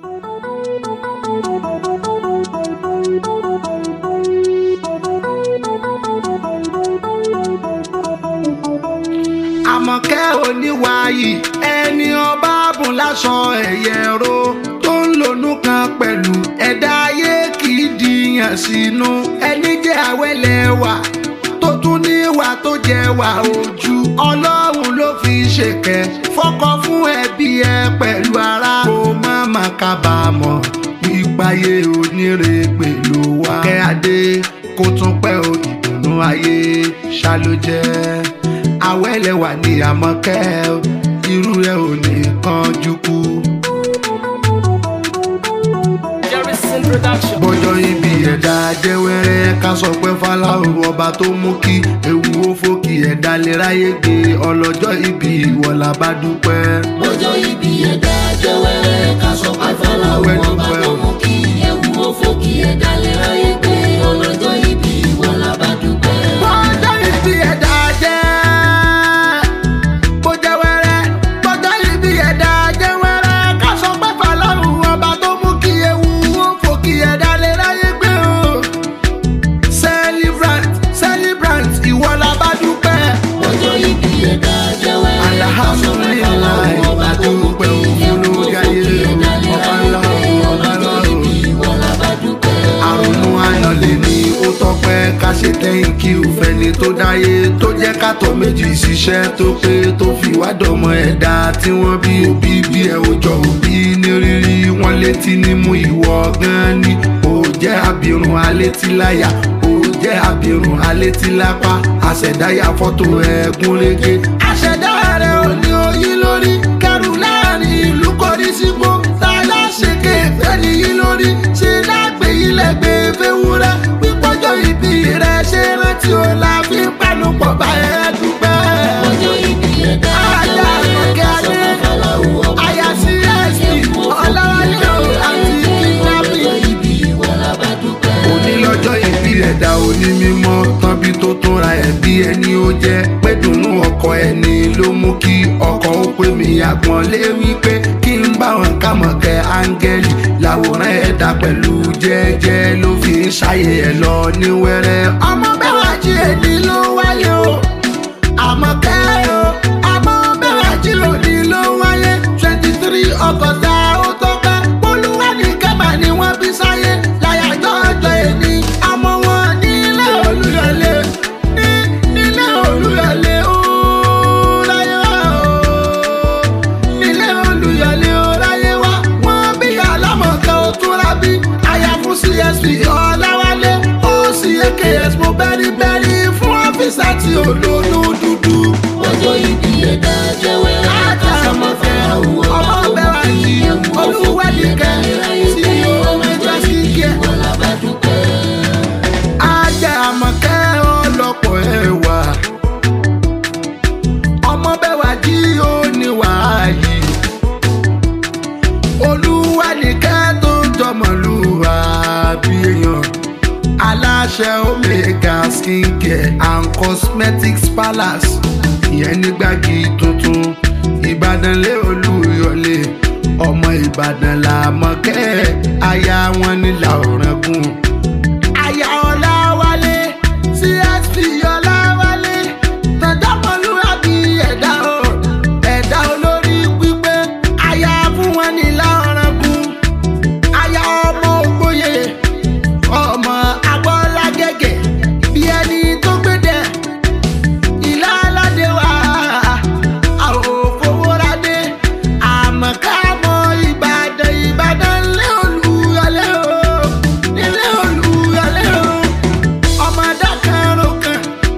àmọ̀kẹ́ oníwàyí ẹni ọba bùn láṣọ ẹ̀yẹ ro tó ń lònú kan pẹ̀lú ẹ̀dá ayé kì í dìyàn sínú ẹni jẹ́ àwẹ̀lẹ̀wà tó tún níwà tó jẹ́wà ojú ọlọ́run ló fi ṣèkẹ́ fọ́kọ fún ẹbí ẹ pẹ̀lú ara kó má má kábàámọ̀ pípáyé onírèpè ló wá kẹ́ adé kó tún pẹ́ o ìdùnnú ayé ṣá ló jẹ́ awẹ́lẹ̀wà ní àmọ́kẹ́ o, irú rẹ̀ ò ní kánjú kú. Jerison Production. bọ́jọ́ ibi ẹ̀dá jẹ́wẹ́rẹ́ ká sọ pé fáláwo ọba tó mú kí ewu ó fòkì ẹ̀dá lè ráyè gbé ọlọ́jọ́ ibi ìwọ̀lá bá dúpẹ́. ọjọ́ ibi ẹ̀dá jẹ́wẹ́rẹ́ ká sọ pé fọláwọ́ ọba tó mú kí ewu ó fò kí ẹ̀dá lè ráyè pé ọlọ́jọ́ ibi ìwọ làbá dúpẹ́. bọ́jọ́ ibi ẹ̀dá jẹ́ bó jẹ́wẹ́rẹ́ bọ́jọ́ ibi ẹ̀dá jẹ́wẹ́rẹ́ ká sọ pé fáláwo ọba tó mú kí ewu ó fòkì ẹ̀dá lè ráyè gbé o. celebrant celebrant ìwọ̀lá bá dúpẹ́. ọjọ́ ibi ẹ̀dá jẹ́wẹ́rẹ́ ká sọ pé fọláwọ́ ọba tó mú kí ewu ó fò kí ẹ̀dá lè ráyè pé ọlọ́jọ́ ibi ìwọ làbá dúpẹ́. àrùnú ayọ̀lẹ̀ ni ó tọ́pẹ́ ká ṣe thank you fẹ́ni tó dáyé tó jẹ́ kátó méjì ṣiṣẹ́ tó pé tó fi wádọ̀mọ ẹ̀dá tí wọ́n bí òbí bí ẹ̀ ò jọ òbí ní rírí wọn létí nímú ìwọ gan ni ó jẹ́ abirùn alétíláyà ó jẹ́ abirùn alétílápá àṣẹ̀dáyà fọ́tò ẹ̀gún rege. àṣẹ̀dá rẹ̀ ò ní oyin lórí kẹrù láàrin ìlú kọrí sígbó tààlà ṣèké fẹ́ni yín lórí ṣe lágbè ilẹ̀ gbé fẹ́wúrẹ́ pípọ́jọ́ ibi rẹ̀ ṣe rántí o la fi ń panupọ̀ bá ẹ dúpẹ́. ọjọ́ ibi ẹ̀dá jẹ́wẹ́rẹ́ ká sọ pé fọláwọ́ ọba àyà sí ẹ̀sìn ọ̀làwálé o àti kidnapping ọjọ́ ibi ìwọ làbá dúpẹ́. òní lọ́jọ́ ìbí ẹ̀dá òní mímọ́ tọ́bí tó tún ra ẹ̀bí ẹni ó jẹ́ pé dùnú ọkọ ẹni ló mú kí ọkọ ó pè mí àgbọ̀n lé wípé kí n bá wọn ká mọ̀kẹ́ áńgẹ́lì làwòrán ẹ̀dá pẹ̀lú jẹ́jẹ́ ló fi ń ṣàyè ẹ̀ lọ ní wẹ́rẹ́. ọmọ bẹ́ẹ̀ wá jí èdè ló wáyé o àmọ́ kẹ́ o àmọ́ bẹ́ẹ̀ wá jí lòdì ló wáyé twenty three ọgọ́ta ó tó pẹ́ olúwa ní kẹ́bà ni wọ́n bí sáyé láyàjọ́ ọjọ́ ẹni àmọ́ wọn nílé olúyọlé ní nílé olúyọlé ó láyé wá o nílé olúyọlé ó láyé wá wọ́n bí alámọ̀kẹ́ ó túnra bí aya fún csp ọ̀làwálé ó sì aks mo bẹ́rí bẹ́rí fún ọ́fíìsà tí ò lónú dúdú. ọjọ́ ibi ẹ̀dá jẹ́wẹ́rẹ́ ká sọ pé fọláwọ́ ọba tó mú kí ewu ó fò kí ẹ̀dá lè ráyè pé ọlọ́jọ́ ibi ìwọ làbá dúpẹ́. ajá àmọ̀kẹ́ ọlọ́pọ̀ ẹ̀wà ọmọ bẹ́wà jí ó ní wàáyí olúwa nìkẹ́ tó jọmọlúwa bí èèyàn aláṣẹ omega skincare and cosmetics palace ìyẹn ní gbági tuntun ìbàdàn lé olúyọlé ọmọ ìbàdàn làmọ̀kẹ́ aya wọn ní làórẹ́gùn aya ọláwálé csp ọláwálé tọjọmọlúwàbí ẹ̀dá o ẹ̀dá olórí pípé aya fún wọn ní láọrọgùn aya ọmọ ògbóyè ọmọ agbọ́lágẹ́gẹ́ bí ẹni tó gbédè ìlà aládé wa àwòfowórádé àmọ̀kámọ́ ìbàdàn ìbàdàn lé olúyọlé o nílé olúyọlé o ọmọ dákàrò kan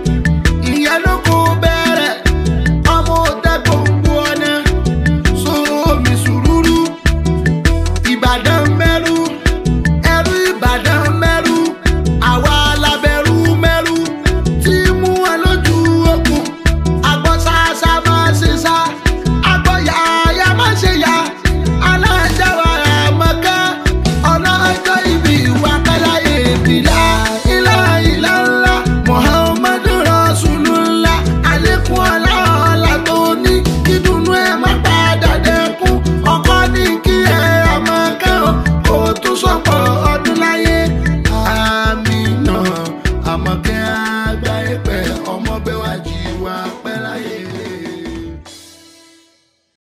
máa pẹ́ láyé